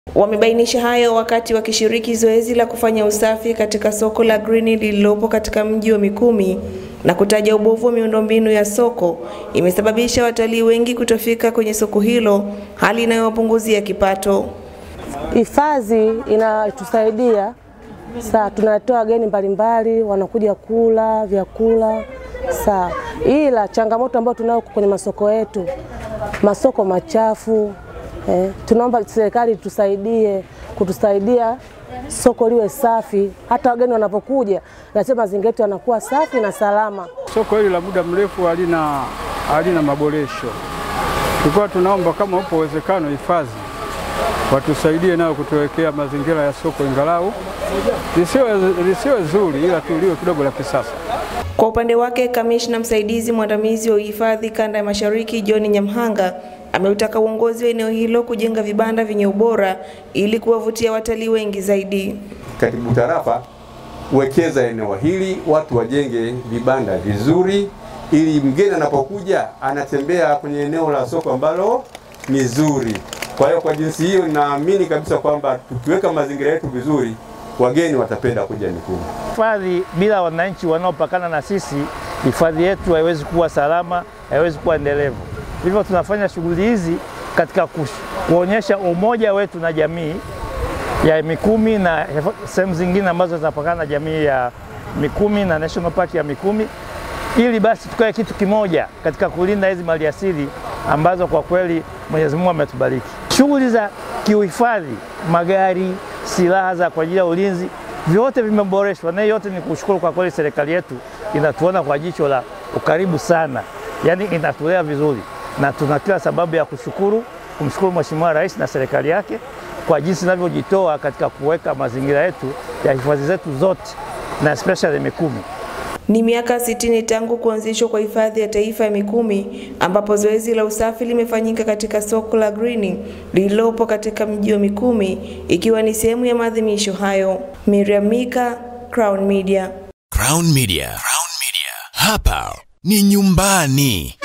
Wamebainisha hayo wakati wakishiriki zoezi la kufanya usafi katika soko la Green lililopo katika mji wa Mikumi na kutaja ubovu wa miundombinu ya soko imesababisha watalii wengi kutofika kwenye soko hilo, hali inayowapunguzia kipato. Hifadhi inatusaidia saa, tunatoa wageni mbalimbali wanakuja kula vyakula saa, ila changamoto ambayo tunayo kwenye masoko yetu, masoko machafu eh, tunaomba serikali tusaidie kutusaidia soko liwe safi, hata wageni wanapokuja lazima mazingira yetu yanakuwa safi na salama. Soko hili la muda mrefu halina halina maboresho. Tulikuwa tunaomba kama upo uwezekano hifadhi watusaidie nao kutuwekea mazingira ya soko ingalau lisiwe lisiwe zuri, ila tu liwe kidogo la kisasa. Kwa upande wake, kamishna msaidizi mwandamizi wa uhifadhi kanda ya Mashariki John Nyamhanga ameutaka uongozi wa eneo hilo kujenga vibanda vyenye ubora ili kuwavutia watalii wengi zaidi. Katibu tarafa wekeza eneo hili, watu wajenge vibanda vizuri, ili mgeni anapokuja anatembea kwenye eneo la soko ambalo ni zuri. Kwa hiyo kwa jinsi hiyo, naamini kabisa kwamba tukiweka mazingira yetu vizuri, wageni watapenda kuja Mikumi. Hifadhi bila wananchi wanaopakana na sisi, hifadhi yetu haiwezi kuwa salama, haiwezi kuwa endelevu. Hivyo tunafanya shughuli hizi katika kuonyesha umoja wetu na jamii ya Mikumi na sehemu zingine ambazo zinapakana na jamii ya Mikumi na National Park ya Mikumi, ili basi tukae kitu kimoja katika kulinda hizi maliasili ambazo kwa kweli Mwenyezi Mungu ametubariki. Shughuli za kiuhifadhi, magari, silaha za kwa ajili ya ulinzi, vyote vimeboreshwa, na yote ni kushukuru kwa kweli, serikali yetu inatuona kwa jicho la ukaribu sana, yaani inatulea vizuri, na tuna kila sababu ya kushukuru, kumshukuru Mheshimiwa Rais na serikali yake kwa jinsi inavyojitoa katika kuweka mazingira yetu ya hifadhi zetu zote na especially Mikumi. Ni miaka 60 tangu kuanzishwa kwa hifadhi ya taifa ya Mikumi ambapo zoezi la usafi limefanyika katika soko la Green lililopo katika mji wa Mikumi ikiwa ni sehemu ya maadhimisho hayo. Miriam Mika, Crown Media. Crown Media. Crown Media. Hapa ni nyumbani.